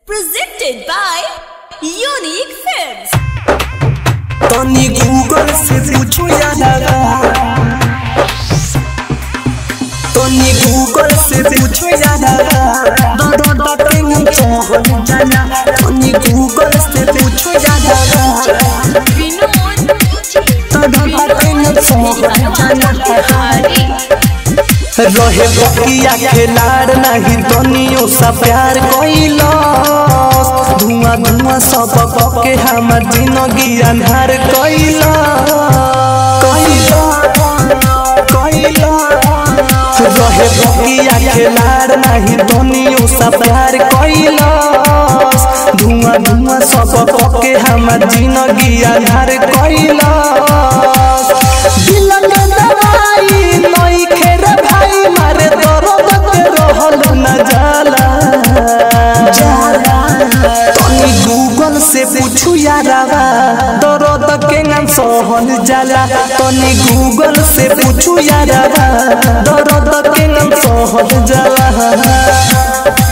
Presented by Unique Films. तनी Google से पूछो यारा तनी गूगल से पूछो यारा दो दो दो तीन चौहन जाना तनी गूगल से पूछो यारा Vinod दो दो दो तीन चौहन जाना रहे बकिया खिलाड़ नहीं तनियो सा प्यार कइलो धुआं धुआं सब पके हमर जिंदगी अंधार कइलो कइलो कइलो रहे बकिया खिलाड़ नहीं तनियो सा प्यार कइलो धुआं धुआं सब पके हमर जिंदगी अंधार कइलो दिल के दवाई नई खेर भाई मारे दर्द के रहल न जाला जाला तनी गूगल से पूछू यारावा दर्द के नाम सहल जाला तनी गूगल से पूछू यारावा दर्द के नाम सहल जाला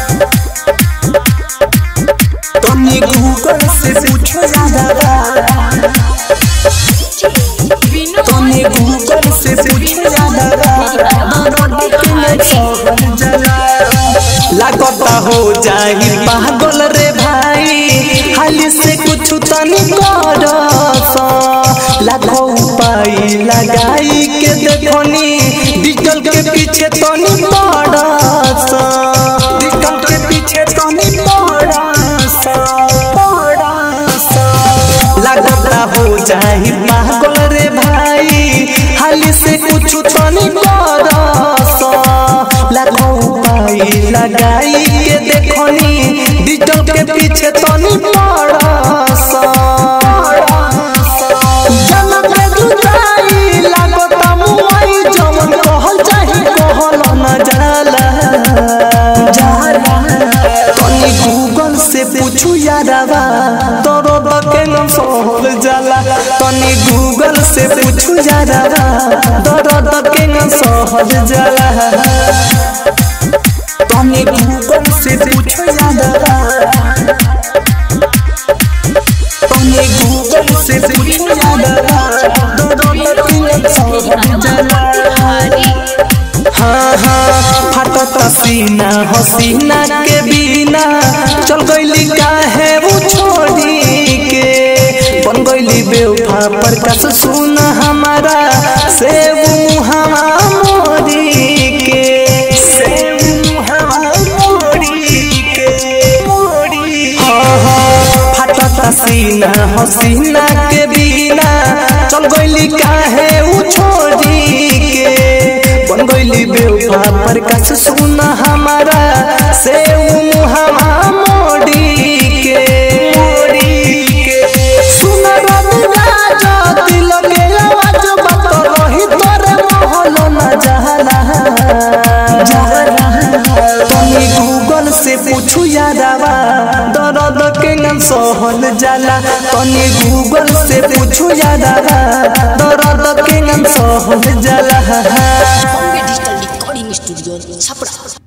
तनी गूगल से पूछू यारावा तनी गूगल से पूछो लागता हो जाही पागल रे भाई हाली से कुछ तनी कर लाखों उपाय लगाई के देखनी डिजिटल के पीछे तनी पड़स डिजिटल के पीछे तनी पड़स पड़स लागता हो जाही पागल रे भाई हाली से कुछ तनी करस लाखों उपाय लगाई के देखनी डिजिटल के पीछे तनी पड़स जनम में जुदाई लागता मुआई जमन कहल चाही कहल न जाला जाला तनी गूगल से पूछू यारावा तोरो बके न सहल जाला तनी गूगल से पूछू यारावा तोरो बके न सहल जाला तनी गूगल से पूछू यारावा तनी गूगल से पूछू यारावा तोरो बके न सहल जाला हाँ हाँ फटत सीना हसीना के बिना चल गईली काहे वो छोड़ी के बन गईली बेवफा पर कस सुन हमारा से वो हमा मोरी के से वो हमा मोरी के मोरी हाँ हाँ फटत सीना हसीना के बिना चल गईली काहे वो छोड़ी के बन गईली बेवफा पर कस सुन हमारा से मुहमा मोड़ी के मोड़ी के सुन रवि राजा दिल के आवाज बात रही तोरे महल न जाला जाला तनी गूगल से पूछू यारावा दर्द के नाम सहल जाला तनी गूगल से पूछू यारावा दर्द के नाम सहल जाला Bombay Digital Recording Studio, Chapra.